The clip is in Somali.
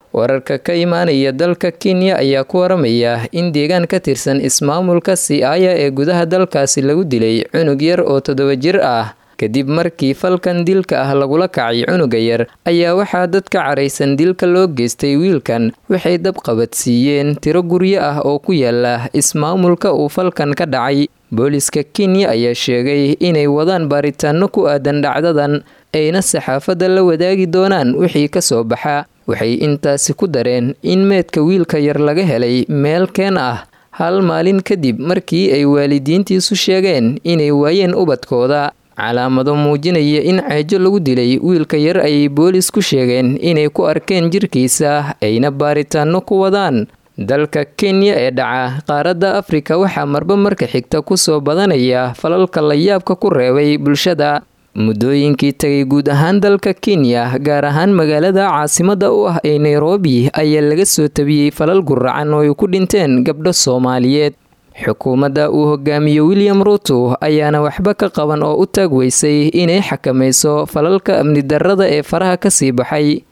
wararka ka imaanaya dalka kenya ayaa ku waramaya in deegaan ka tirsan ismaamulka siaya ee gudaha dalkaasi lagu dilay cunug yar oo toddoba jir ah kadib markii falkan dilka ah lagula kacay cunuga yar ayaa waxaa dadka caraysan dilka loo geystay wiilkan waxay dabqabadsiiyeen tiro guryo ah oo ku yaala ismaamulka uu falkan ka dhacay booliska kenya ayaa sheegay inay wadaan baaritaano ku aadan dhacdadan ayna saxaafadda la wadaagi doonaan wixii ka soo baxa waxay intaasi ku dareen in meedka wiilka yar laga helay meel keen ah hal maalin kadib markii ay waalidiintiisu sheegeen inay waayeen ubadkooda calaamado muujinaya in ceejo lagu dilay wiilka yar ayay boolis ku sheegeen inay ku arkeen jirkiisa ayna baaritaano ku wadaan dalka kenya ee dhaca qaaradda afrika waxaa marba marka xigta kusoo badanaya falalka layaabka ku reebay bulshada muddooyinkii tagay guud ahaan dalka kenya gaar ahaan magaalada caasimada u ah ee nairobi ayaa laga soo tabiyey falal guracan oo ay ku dhinteen gabdho soomaaliyeed xukuumadda uu hogaamiyo william ruto ayaana waxba ka qaban oo u taag weysay inay xakamayso falalka amni darrada ee faraha kasii baxay